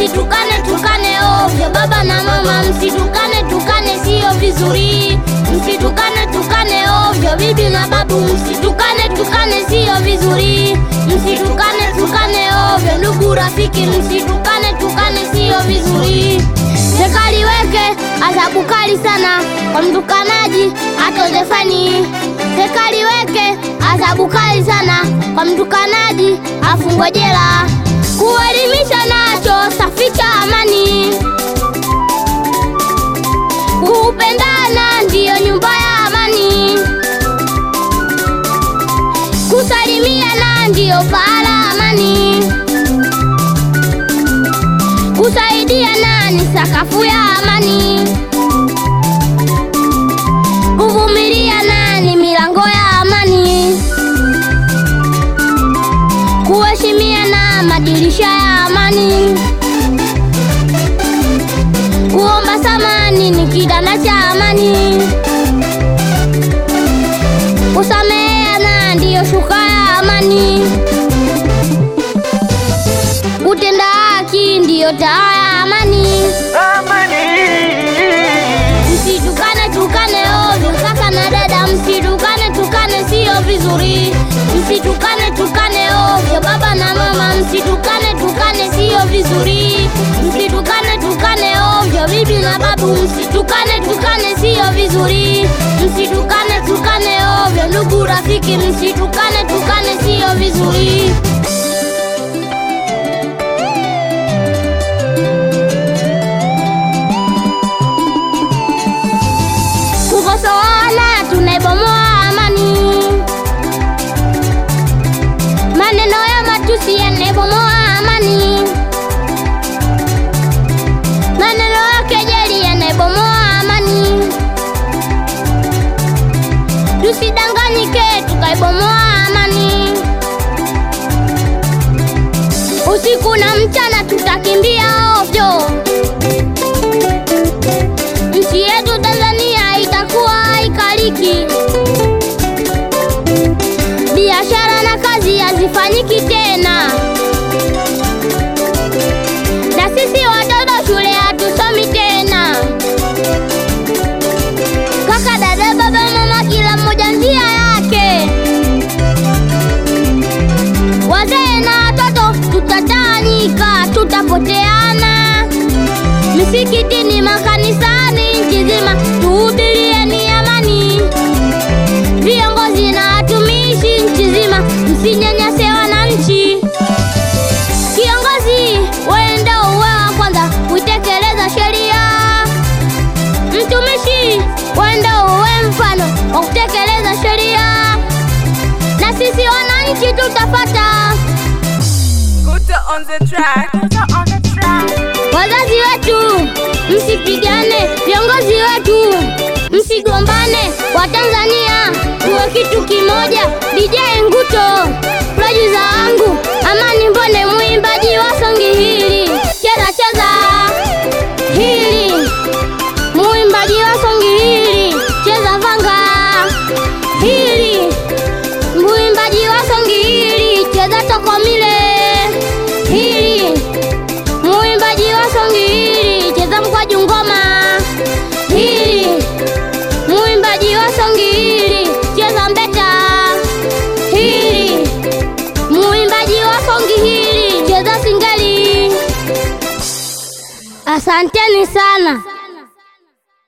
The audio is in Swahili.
msitukane tukane ovyo. Baba na mama, msitukane tukane, sio vizuri. Msitukane tukane ovyo. Bibi na babu, msitukane tukane, sio vizuri. Msitukane tukane ovyo. Ndugu rafiki, msitukane tukane, sio vizuri. Serikali weke adhabu kali sana kwa mtukanaji atoze faini. Serikali weke adhabu kali sana kwa mtukanaji afungwe jela. Kuelimisha nacho saficha amani, kupendana ndiyo nyumba ya amani, kusalimiana ndiyo pahala amani, kusaidiana ni sakafu ya amani, kuvumiliana ni milango ya amani, kuheshimiana madirisha ya amani, kuomba samani ni kidana cha amani, kusameheana ndiyo shuka ya amani, kutenda haki ndiyo taa ya amani. Msitukane tukane ovyo, kaka na dada, msitukane tukane, sio vizuri. Msitukane tukane ovyo, baba na mama, msitukane tukane, sio vizuri. Msitukane tukane ovyo, bibi na babu, msitukane tukane, sio vizuri. Msitukane tukane ovyo, ndugu rafiki, msitukane tukane, sio vizuri. Kukosoana tunaibomoa amani, maneno ya matusi yanaibomoa amani, maneno ya kejeli yanaibomoa amani. Tusidanganyike tukaibomoa amani, usiku na mchana tutakimbia ovyo. Nchi yetu Tanzania itakuwa haikaliki, biashara na kazi hazifanyiki tena, na sisi watoto shule hatusomi tena. Kaka, dada, baba, mama, kila mmoja njia yake. Wazee na watoto tutatawanyika, tutapoteana misikitini, makanisani, nchi nzima tuhubirieni amani. Viongozi na watumishi nchi nzima, msinyanyase wananchi. Kiongozi wenda uwe wa kwanza kuitekeleza sheria, mtumishi wenda uwe mfano wa kutekeleza sheria, na sisi wananchi tutapata Kuta on the track. Kuta on the track. Wazazi wetu msipigane, viongozi wetu msigombane, Watanzania tuwe kitu kimoja. DJ Nguto, producer wangu Amani Mbone, mwimbaji wa songi hili, cheza cheza hili, mwimbaji wa songi hili, cheza vanga hili, mwimbaji wa songi hili, cheza tokomile hili Muimbaji wa songi hili cheza mkwaju ngoma hili, muimbaji wa songi hili cheza mbeta hili, muimbaji wa songi hili cheza singeli. Asanteni sana.